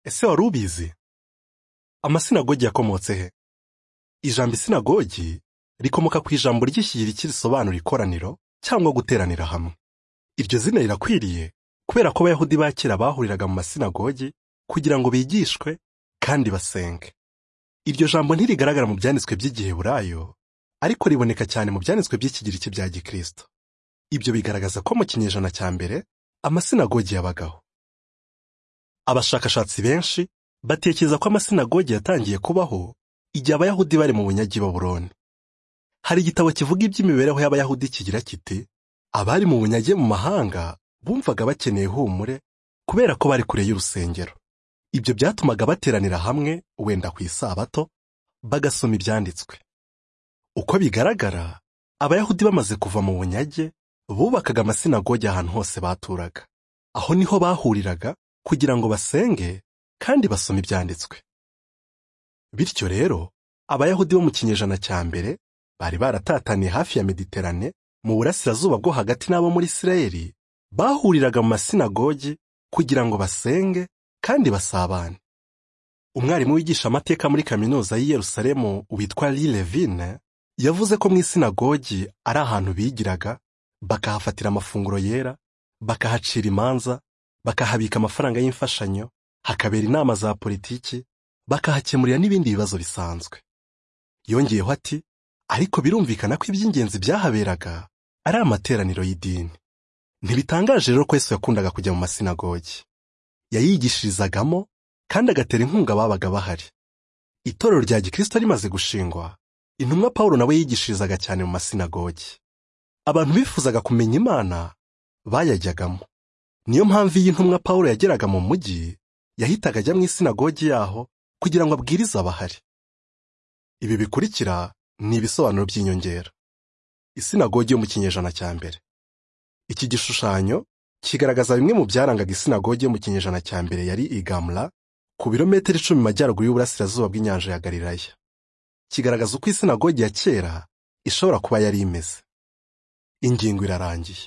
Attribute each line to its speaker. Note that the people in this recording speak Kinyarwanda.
Speaker 1: ese wari ubizi amasinagogi yakomotse he ijambo isinagogi rikomoka ku ijambo ry'ikigiriki risobanura ikoraniro cyangwa guteranira hamwe iryo zina rirakwiriye kubera ko abayahudi ba kera bahuriraga mu masinagogi kugira ngo bigishwe kandi basenge iryo jambo ntirigaragara mu byanditswe by'igiheburayo ariko riboneka cyane mu byanditswe by'ikigiriki bya gikristo ibyo bigaragaza ko mu kinyejana cya mbere amasinagogi yabagaho abashakashatsi benshi batekereza ko amasinagogi yatangiye kubaho igihe abayahudi bari mu bunyagi baburoni hari igitabo kivuga iby'imibereho y'abayahudi kigira kiti abari mu bunyage mu mahanga bumvaga bakeneye ihumure kubera ko bari kure y'urusengero ibyo byatumaga bateranira hamwe wenda ku isabato bagasoma ibyanditswe uko bigaragara abayahudi bamaze kuva mu bunyage bubakaga amasinagogi ahantu hose baturaga aho niho bahuriraga kugira ngo basenge kandi basome ibyanditswe bityo rero abayahudi bo mu kinyejana cya mbere bari baratataniye hafi ya mediterane mu burasirazuba bwo hagati n'abo muri isirayeli bahuriraga mu masinagogi kugira ngo basenge kandi basabane umwarimu wigisha amateka muri kaminuza y'i Yerusalemu witwa Levine yavuze ko mu isinagogi ari ahantu bigiraga bakahafatira amafunguro yera bakahacira imanza bakahabika amafaranga y'imfashanyo hakabera inama za politiki bakahakemurira n'ibindi bibazo bisanzwe yongeyeho ati ariko birumvikana ko iby'ingenzi byahaberaga ari amateraniro y'idini ntibitangaje rero ko Yesu yakundaga kujya mu masinagogi yayigishirizagamo kandi agatera inkunga ababaga bahari itorero rya gikristo rimaze gushingwa intumwa paul nawe yigishirizaga cyane mu masinagogi abantu bifuzaga kumenya imana bayajyagamo niyo mpamvu iyi ntumwa paul yageraga mu mujyi yahitaga ajya mu isinagogi yaho kugira ngo abwirize abahari ibi bikurikira ni ibisobanuro by'inyongera isinagogi yo mu kinyejana cya mbere iki gishushanyo kigaragaza bimwe mu byarangaga isinagogi yo mu kinyejana cya mbere yari igamla ku birometero icumi majyaruguru y'uburasirazuba bw'inyanja ya Galilaya kigaragaza uko isinagogi ya kera ishobora kuba yari imeze ingingo irarangiye